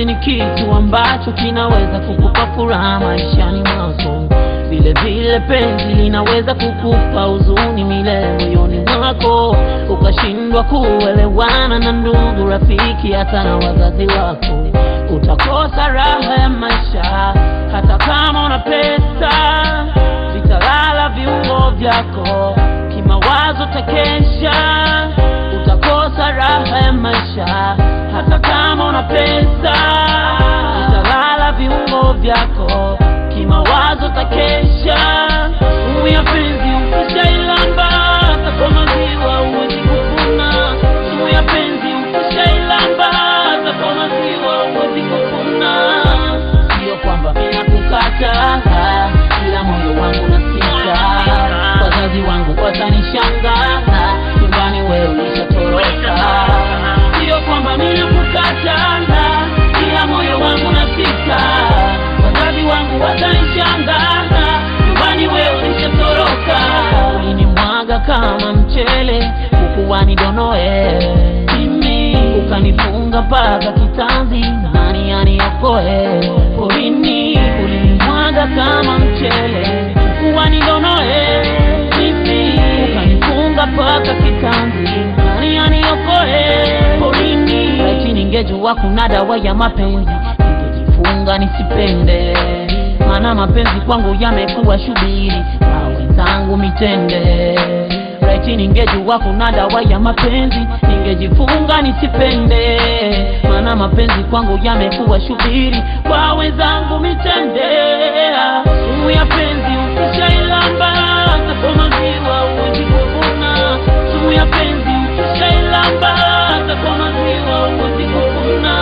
Penzi ni kitu ambacho kinaweza kukupa furaha maishani mwako, vile vile penzi linaweza kukupa huzuni milele moyoni mwako, ukashindwa kuelewana na ndugu, rafiki, hata na wazazi wako. Utakosa raha ya maisha hata kama una pesa, vitalala viungo vyako, kimawazo takesha. Utakosa raha ya maisha hata kama una pesa, vitalala viungo vyako, kimawazo takesha. Sumu ya penzi ukishailamba, hata kwa maziwa huwezi kufuna. Sumu ya penzi ukishailamba, hata kwa maziwa huwezi kufuna. Sio kwamba mimi nakukata, ila moyo wangu nasita. Wazazi wangu watanishangaa, nyumbani wewe ulishatoroka. Sio kwamba mimi nakukata, ila moyo wangu nasita. Wazazi wangu watanishangaa, nyumbani wewe ulishatoroka. Ulinimwaga kama mchele, huku nidonoe mimi, ukanifunga mpaka kitanzi, nani aniokoe? Porini ulinimwaga kama mchele, huku nidonoe mimi, ukanifunga mpaka kitanzi, nani aniokoe? Porini eti ningejua kuna dawa ya mapenzi, ningejifunga nisipende, maana mapenzi kwangu yamekuwa shubiri na wenzangu mitende. Eti ningejua kuna dawa ya mapenzi, ningejifunga nisipende, maana mapenzi kwangu yamekuwa shubiri kwa wenzangu mitende. Sumu ya penzi ukishailamba, hata kwa maziwa huwezi kuvuna. Sumu ya penzi ukishailamba, hata kwa maziwa huwezi kuvuna.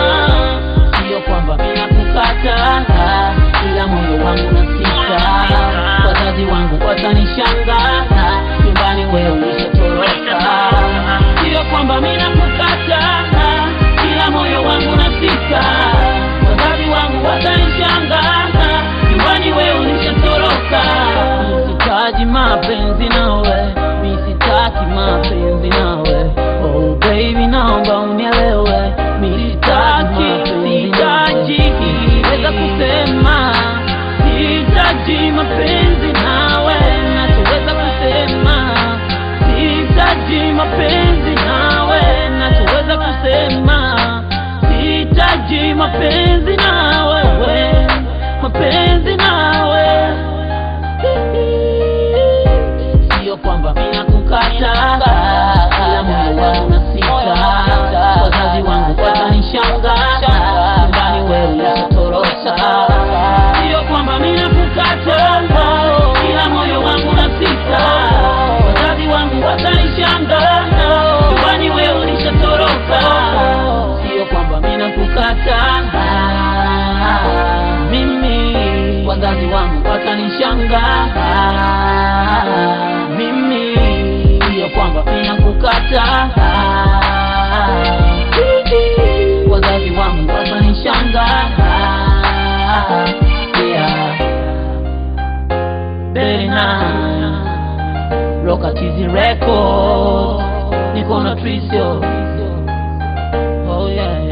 Sio kwamba mimi nakukata, ila moyo wangu nasita. Wazazi wangu watanishangaa, nyumbani wewe ulishatoroka. Sio kwamba mimi nakukata, ila moyo wangu nasita. Wazazi wangu watanishangaa, nyumbani wewe ulishatoroka. Sitaji mapenzi nawe, mimi sitaki mapenzi nawe. Oh baby, naomba unielewe, mimi sitaki, sitaji weza kusema sihitaji mapenzi nawe, nachoweza kusema sihitaji mapenzi nawe, nachoweza kusema sihitaji mapenzi nawe, we, mapenzi nawe sio kwamba mimi nakukata, ila moyo wangu nasita. Wazazi wangu watanishangaa, nyumbani wewe ulishatoroka. Sio kwamba mimi nakukata, ila moyo wangu nasita. Wazazi wangu watanishangaa, nyumbani wewe ulishatoroka. Sio kwamba mimi nakukata, mimi wazazi wangu watanishangaa mimi sio kwamba mimi nakukata wazazi wangu watanishangaa yeah. Berina Rokatizi Record niko na Trisio oh yeah